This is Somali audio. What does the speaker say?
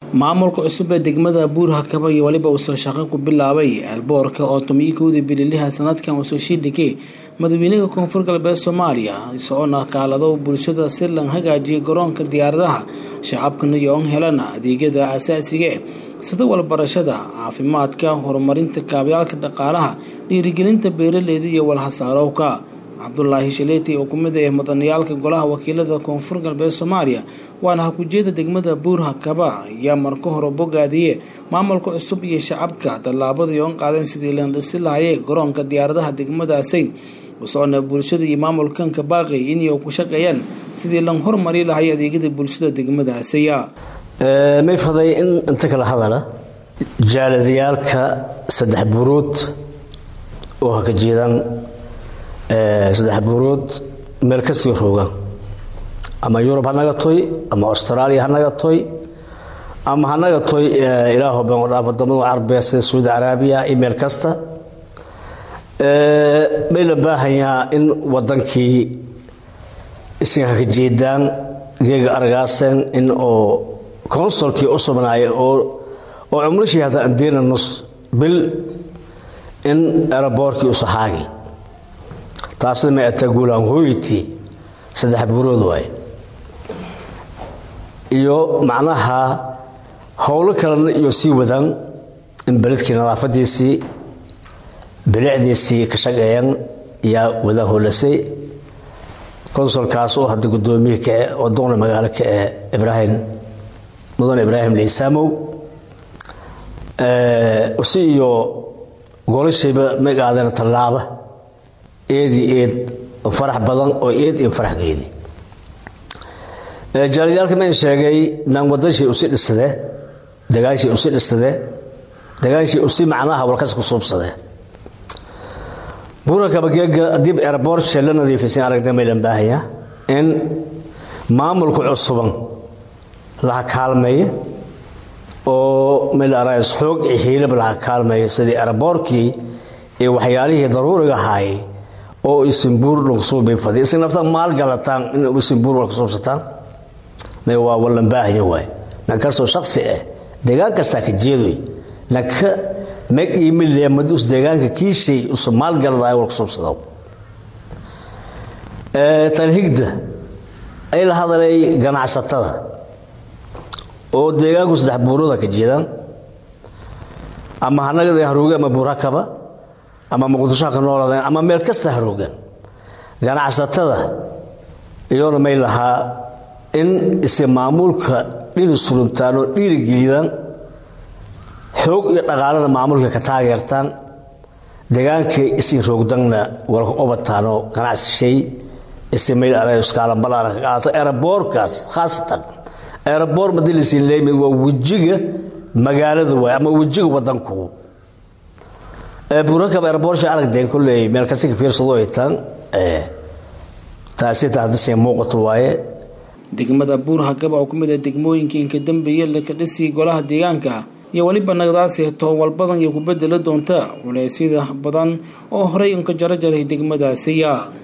maamulka cusub ee degmada buurhakaba iyo weliba uusoo shaqo ku bilaabay eelboorka oo tomiyo kowdii bililiha sanadkan uusoo shiidhigay madaxweynaha koonfur galbeed soomaaliya isagoona kaalado bulshada si lan hagaajiyay garoonka diyaaradaha shacabkana yoon helana adeegyada asaasiga sida walbarashada caafimaadka horumarinta kaabyaalka dhaqaalaha dhiirigelinta beeraleyda iyo walhasaarowka cabdulaahi shaleeti oo kumid ah mudaniyaalka golaha wakiilada koonfur galbeed soomaaliya waana hakujeeda degmada buurhakaba ayaa marka hore bogaadiye maamulka cusub iyo shacabka tallaabadii oon qaadeen sidii la dhisi lahayay garoonka diyaaradaha degmadaasi usoona bulshada iyo maamulkanka baaqi inay ku shaqeeyaan sidii lan hormari lahay adeegyada bulshada degmadaasiya may faday in inta kala hadala jaaladayaalka saddex buurood oo haka jeedaan saddex buurood meel ka sii roogaan ama yurub ha naga toy ama austraaliya ha naga toy ama ha naga toy ilaaho been wadhaaf wadamada carabiya sida sacuudi caraabiya iyo meel kasta may la baahanyaa in wadankii isinga haka jeedaan geega aragaaseen in oo consolkii u sugnaaya oo oo cumrishii hadda andeena nus bil in eraboorkii usahaagi taasna may ataa guulaan hooyitii saddex buurood waay iyo macnaha howlo kalena iyo sii wadaan in beledkii nadaafadiisii bilicdiisii ka shaqeeyaan yaa wadaan howlasay konsolkaas oo hadda gudoomiyihii kae oo doqna magaalo ka ee ibraahim mudane ibraahim liisaamow si iyo golashayba magaadana tallaaba eedii eed farax badan oo eed in farax gelida jaaliyaalka mayn sheegay naan wadanshay usi dhisadee dagaanshay usi dhisadee dagaanshay usi macnaha walkas ku suubsadee buurakabageega dib eraboortshe la nadiifisan aragda maylan baahaya in maamulka cusuban laha kaalmeeya oo maylaarays xoog iyo hiilaba laha kaalmeeya sidii eraboorkii iyo waxyaalihii daruuriga ahaayey oo isinbuur lagu suubay fadi isin nafta maal galataan in isinbuur wal kusuubsataan may waa wallan baahaya waay nankastoo shaksi ah deegaan kastaa ka jeedoy nanka meg iimile madus deegaanka kiishay usu maalgaladaay wal kusuubsado tanhigda ay la hadalay ganacsatada oo deegaanku saddex buurooda ka jeedaan ama hanagada harooge ama buurakaba ama muqdishoha ka noolaadeen ama meel kasta haroogaan ganacsatada iyoona may lahaa in ise maamulka dhini suruntaan oo dhiirigelidaan xoog iyo dhaqaalana maamulka ka taageertaan deegaankay isin roogdanna walka obataanoo ganacsishay ise mayl arskaalanbalaana ka qaato eraboorkaas khaasatan eraboor madilisin leymid waa wejiga magaalada waay ama wejiga wadanku buurakaba eraboorshi aragdeen kolley meel kasta ka fiirsado ay taan taasi taadisay muuqato waaye degmada buurhakaba oo ku mid ah degmooyinka inka dambeeye laka dhisi golaha deegaanka iyo weliba nagdaasi toobal badan iyo ku bedeli doonta culeysyada badan oo horey inka jaro jaray degmadaasiya